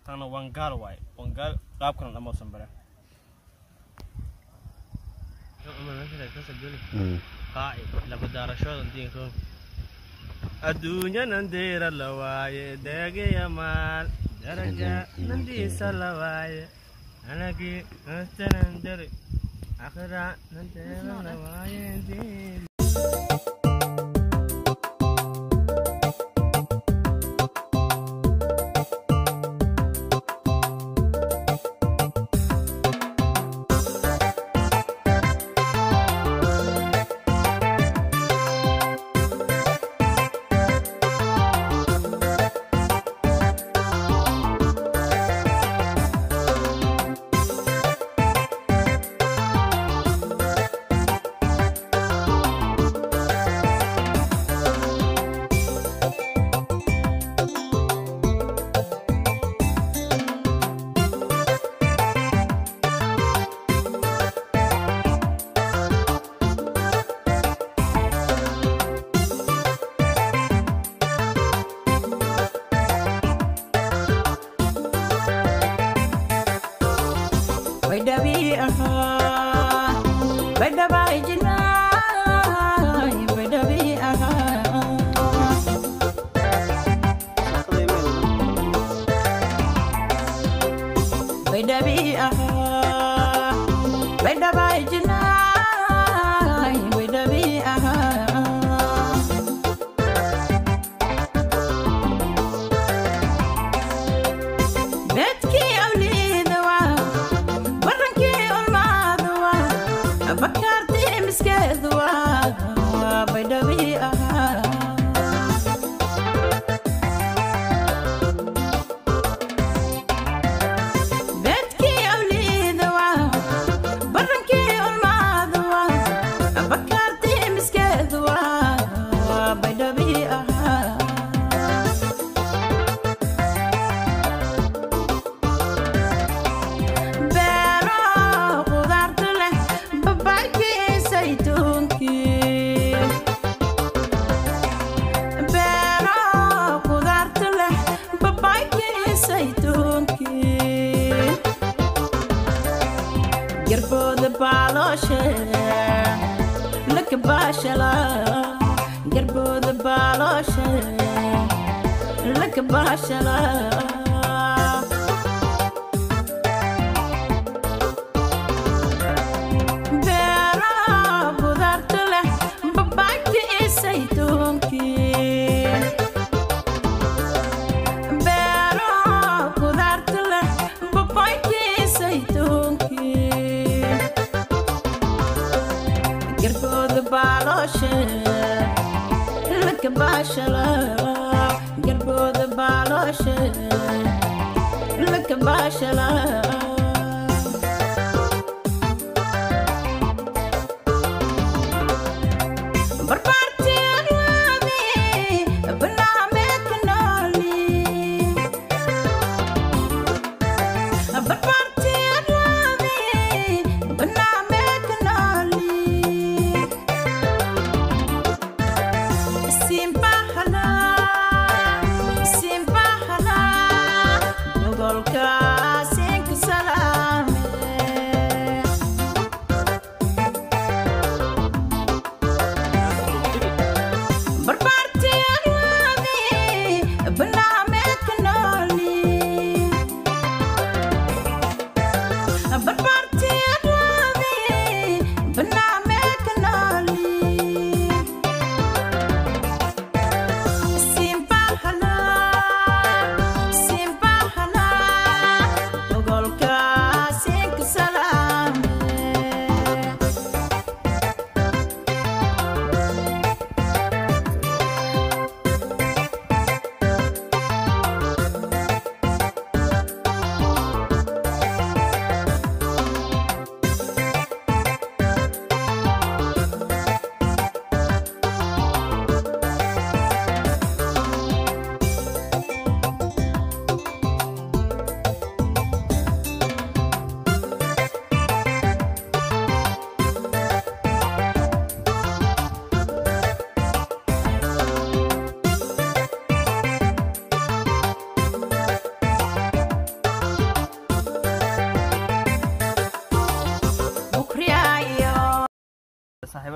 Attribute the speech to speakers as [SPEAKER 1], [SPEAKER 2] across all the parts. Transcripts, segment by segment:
[SPEAKER 1] tana wangaal waaye wangaal qaabkana dhamoosan bare adduunyanan diira la waaye deegaya maal daraja nandiisa la waaye anagii nastanan deri akhira nandeera la waaye diin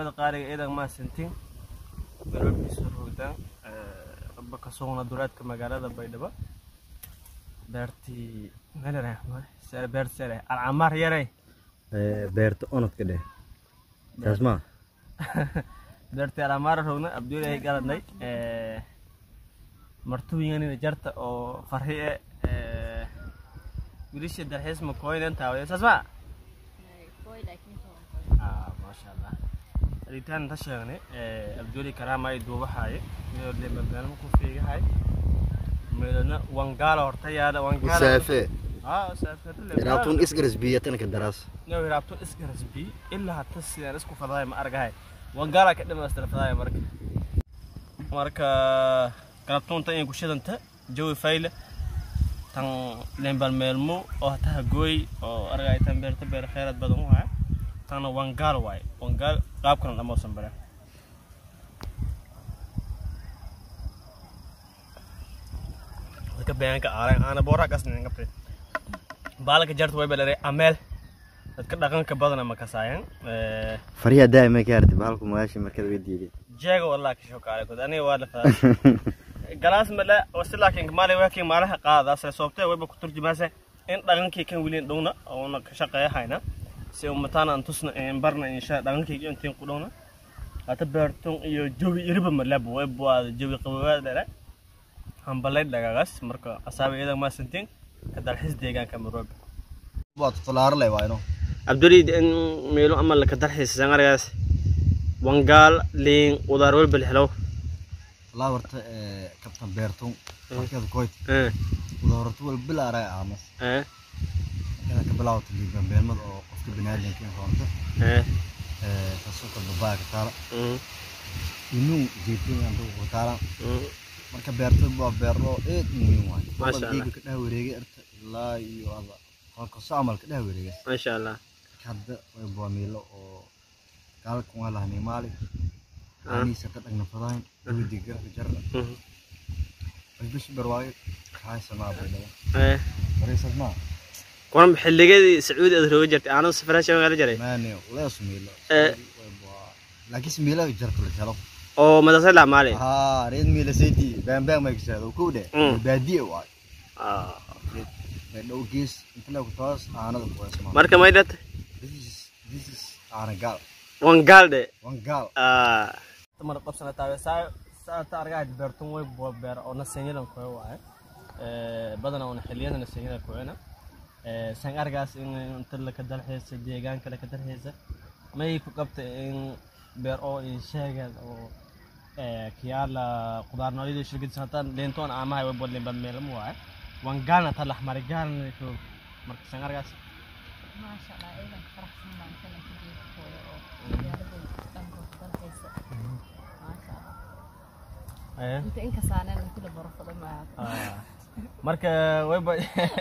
[SPEAKER 1] bulshada qaaliga ciidan maasantiin garoobkiisa rogdaan aba ka sugna duleedka magaalada baydhabo beertii meelere beert sere alcamaar yarey
[SPEAKER 2] beerta onodka dheh taas maa
[SPEAKER 1] beertii alcamaar rogna abduulahay galadnay martuuyanina jarta oo farhi e wilisha dalxiis ma kooynen taawaya saas ma maasha allah ritaan ta sheegnay abduuli karaama ay duubahaye meelo leemabaalmo ku fiigahay meelona wangaala horta yaala wangaala
[SPEAKER 2] musaafe
[SPEAKER 1] aa saafeeto
[SPEAKER 2] iraabtun isgaras biyatanka daraas
[SPEAKER 1] Noo hiraabto iska rasbi ilaa hata sidaan isku fadahay ma argahay wangaala ka dhamaystir fadahay marka marka galabtoonta in kushidanta jawi fayle tan lembal meelmo oo hataha gooy oo argay tan beerta beer khayrad badan u haya tanna wangaal waaye wangaal qaabkan dhamoosan bare dadka beenka aaran aana boora kasnin qabtay baalka jarta way balare ameel dadka dhaqanka badana ma kasaayan
[SPEAKER 2] fariya daa'ima ka arti bahalku magaasha markada way diiday
[SPEAKER 1] jeega walaa ka shokaale kod aniga waa lafadaa galaas male wasi laakiin maali waakiin maalaha qaadaase soobtee wayba ku turjumaase in dhaqankii kan weliin dhowna oona ka shaqeeya hayna si umataana aan tusna een barna insha dhaqankii intiin ku dhowna hata beertun iyo jawi iriba malabo way buwaada jawi qabowaad dhere hambalay dhagaagaas marka asaaba iyadan maasantiin ka dalxiis deegaanka maroobe
[SPEAKER 2] waa tutulaaro leh waa ino
[SPEAKER 1] abduli in meelo ama ka dalxiis sangargaas wangaal liin udaar walbal helo
[SPEAKER 2] walaa horta kabtan beertun markeeda koyt
[SPEAKER 1] eh
[SPEAKER 2] wada horta wal bilaaray aamas
[SPEAKER 1] eh
[SPEAKER 2] markeeda ka bilaawata liibanbeelmada oo qofka baniaadamka in roonto
[SPEAKER 1] eh
[SPEAKER 2] taasoo kale babaa ka taala
[SPEAKER 1] mm
[SPEAKER 2] inuu jeetin anta ku taala
[SPEAKER 1] mm
[SPEAKER 2] marka beerta waa beero eed muhiim waay
[SPEAKER 1] Masha Allah.
[SPEAKER 2] geega ka dhex wareegay erta ilaa iyo ada halkaso camal ka dhex wareegay
[SPEAKER 1] masha allah
[SPEAKER 2] hadda way buamiilo oo gaalka waa lahnay maali
[SPEAKER 1] Ah.
[SPEAKER 2] aniisa ka dhagna fadayn dawidi garka jarra
[SPEAKER 1] Mhm.
[SPEAKER 2] basbash barwaayo kaay samaa baydhabo
[SPEAKER 1] eh
[SPEAKER 2] wareysad maa
[SPEAKER 1] kuwan xilligeedii sacuudi aad rooga jirtay aanad safaraasha magaala jaray
[SPEAKER 2] maane lees miilo
[SPEAKER 1] Eh.
[SPEAKER 2] way bua laakiin miila jarta la helo
[SPEAKER 1] oo madrasad la maali
[SPEAKER 2] haa reed miila sayti baan baan ma kisaado ku dhe
[SPEAKER 1] Mm.
[SPEAKER 2] baadiye waay
[SPEAKER 1] ah
[SPEAKER 2] baydhabo gees inta la ku taas aanada ku weesmaa
[SPEAKER 1] marka maydhat
[SPEAKER 2] this is this is aana gaal
[SPEAKER 1] wangaalde
[SPEAKER 2] wan gaal
[SPEAKER 1] ah tamar qabsana taawe saa saa ta argaa beertun way boo beer oo nasenyadan koy waaye ee badana oo xilliyadan nasenyada koyna ee san argaas in inta la ka dalxiisa deegaanka la ka dalxiisa may ku qabta in beer oo in sheegan oo ee kiyaala qudaar noocyada shirkad sanatan leentoon aamahay way bolen bad meel mu waaye wangaalna ta laxmari gaalna ko marka san argaas
[SPEAKER 3] maasha allah ciidan faraxsan baan kana ku jeedkooda oo magaaladooda dhankooda dalxiisa maasha allah
[SPEAKER 1] ee
[SPEAKER 3] inta in kasaaneen kula barafada maaha
[SPEAKER 1] Ah, marka wayba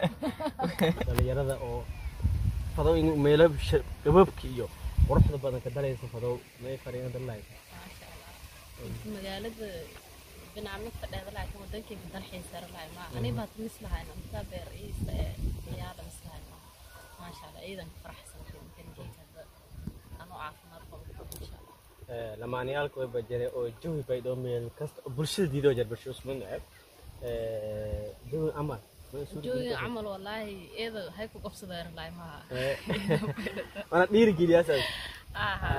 [SPEAKER 1] dhalinyarada oo fadow in meelo sh- gaboobka iyo quruxda badan ka dalaysa fadow may fariina dalay
[SPEAKER 3] maasha allah magaalada binaamidka dheeda laakiin wadankayga dalxiisa lahay ma ani baad mis lahayna intaa beer iisa ee ciyaada mis lahay ma maasha allah ciidanka faraxsan kankeyga hadda anoo caafimaad qabo insha allah
[SPEAKER 1] lamaaniyaalka wayba jire oo jawi bay dhoo meel kasta oo bulshada diidoo jar bulsho usman neceb jawi amal
[SPEAKER 3] jooga camal wallaahi eeda hay ku qabsadeen lahay maaha
[SPEAKER 1] mana dhiirigeliyaas
[SPEAKER 3] aha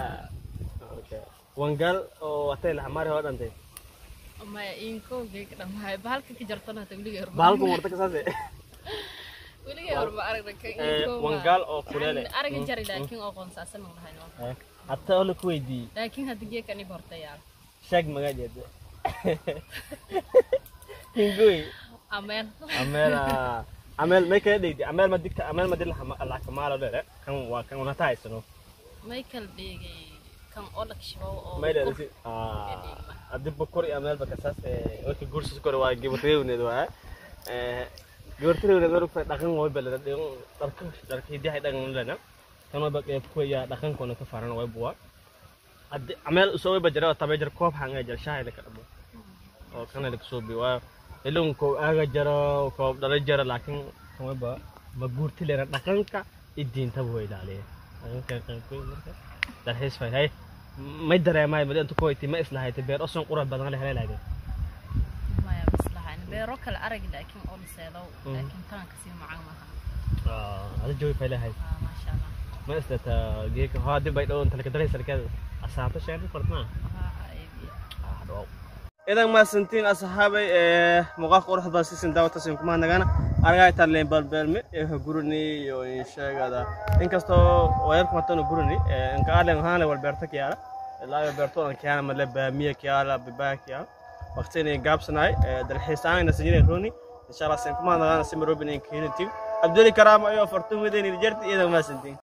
[SPEAKER 1] wangaal oo watay laxmaari hoo dhantay
[SPEAKER 3] maya iinkowgay ka dhammahay bahalka ka jartana hata weligay horma
[SPEAKER 1] bahalku warta kasaase
[SPEAKER 3] weligay horma aragna ka
[SPEAKER 1] Eh,
[SPEAKER 3] iinkowga
[SPEAKER 1] wangaal oo kuleele
[SPEAKER 3] araga jari laakiin oo qoonsaasan aan lahayn
[SPEAKER 1] hatta oo la ku weydiiyey
[SPEAKER 3] laakiin hadda geeka ni hortayaal
[SPEAKER 1] sheeg magaceeda hingoy
[SPEAKER 3] ameen
[SPEAKER 1] ameel ameel may kala dhigtay ameel ma digta ameel ma dil la kamaalo dheere kan waa kan una tahaysano
[SPEAKER 3] michael dhigay kan olag shabow oo
[SPEAKER 1] may dheere si hadii bukuri ameel ba kasaas ee wata guursis kore waa gibatreewneed waa ee gibatreewneed waa rugta dhaqan way balada dhigo dharka dharka hidaha dhaqan lena kan waa ba qeyb ku ya dhaqan koona ka faran way buwa hadii ameel soo way bajara tabe jar koob hanga jar shahay la ka dhabo oo kana la soo bi waa ilun ko aga jaro ko dhala jaro laakiin kuma ba ma guurti leena dhaqanka iyo diinta buu ilaaliya dhaqanka kan ku marka dalxiis fay hay may dareemay madi inta kuwayti ma islahaytay beer oson qurux badan la helay lahayd
[SPEAKER 3] maya mislahayn beero kale arag laakiin oo liseedow laakiin taan kasii macaan maaha
[SPEAKER 1] ada joogi fay lahayd
[SPEAKER 3] Ah, maasha allah
[SPEAKER 1] ma islata geeka haa dib bay dhow inta laga daray sarkeeda asaabta sheegay fartmaa
[SPEAKER 3] Waxaa ay-
[SPEAKER 1] idan maasantiin asxaabay ee muuqaalka quruxda badan siisin daawatasin kuma nagana argay taleen balbeelme ee guruni iyo sheegada inkastoo wayarku matano guruni ee inka alen haale walbeerta kiyaala ilaa beerto aan kiyaala male baamiya kiyaala bibaa kiyaala waqtini gaabsanaay ee dalxiisaana sinjinay roni insha Allah sin kuma nagana simirobin in kiinti abduli karaama iyo fartuun wadani jirti idan maasantiin